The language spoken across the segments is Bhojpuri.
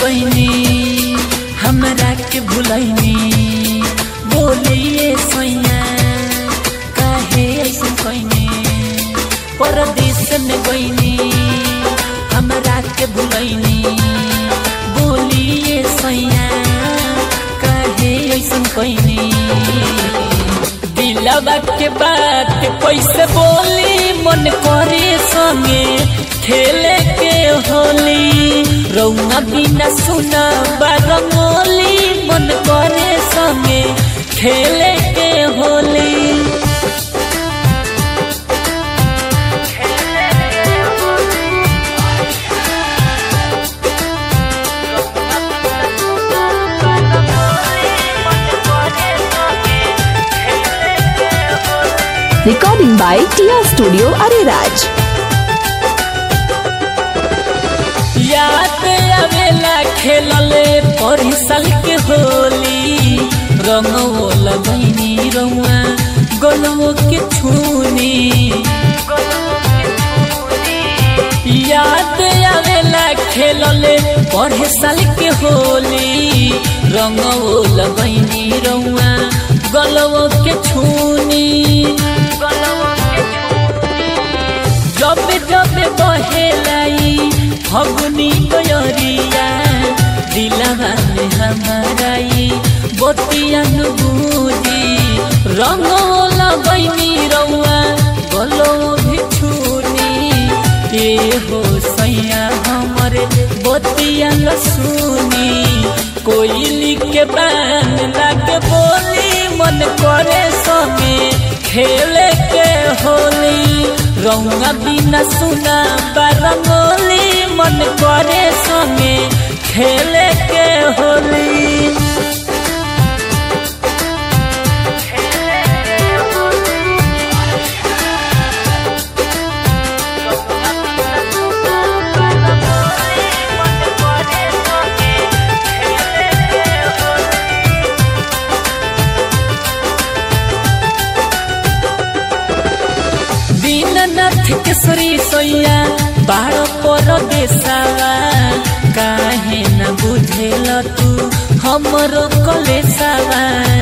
गईनी हमरा के भुलैनी बोलिए सैया काहे ऐसे कैनी परदेश में गईनी हमरा के भुलैनी बोलिए सैया काहे ऐसे कैनी दिलवा के बात कैसे बोली मन करे संगे खेले के होली रौना बिना सुना बारमोली मन करे संगे खेले के Holi Recording by Tia Studio Ariraj. याद आवेला खेलले परिसल के होली रंगो लगैनी रौआ गोलमो के छूनी याद आवेला खेलले पढ़े साल के होली रंगो लगैनी रौआ गलवो के छूनी जब जब बहेलाई फगुनी गयरिया दिलवा में हमाराई बतिया बुझी रंगो लगैनी रौआ गलो भी छूनी ए हो सैया हमरे बतिया सुनी कोयली के बान लागे बोली मन करे समे खेले के होली रौआ बिना सुना बारमोली मन करे समे खेले के होली दीननाथ केसरी सोया बारो पर देसावा काहे न बुझेल तू हमरो कलेसावा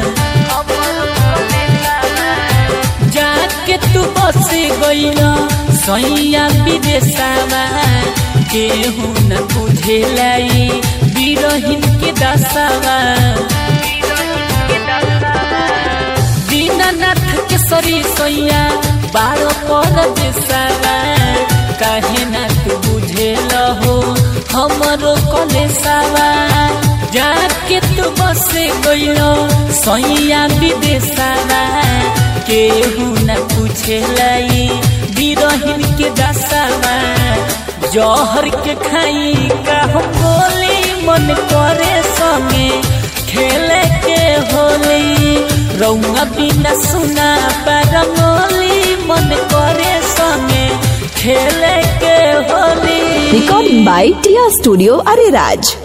जाके तू बस गइल सैया विदेशावा केहू न बुझेलाई बिरहिन के दसावा दीननाथ केसरी सोया बारो पर देसावा काहे ना तू बुझेल हो हमरो कलेसावा जाके तू बस गइल सैया विदेशावा केहू न पूछेलाई बिरहिन के दसावा जहर के खाई का हम बोली मन करे संगे खेले के होली रौआ बिना सुना बारमोली मन करे संगे खेले के Holi Recording by Tia Studio Ariraj.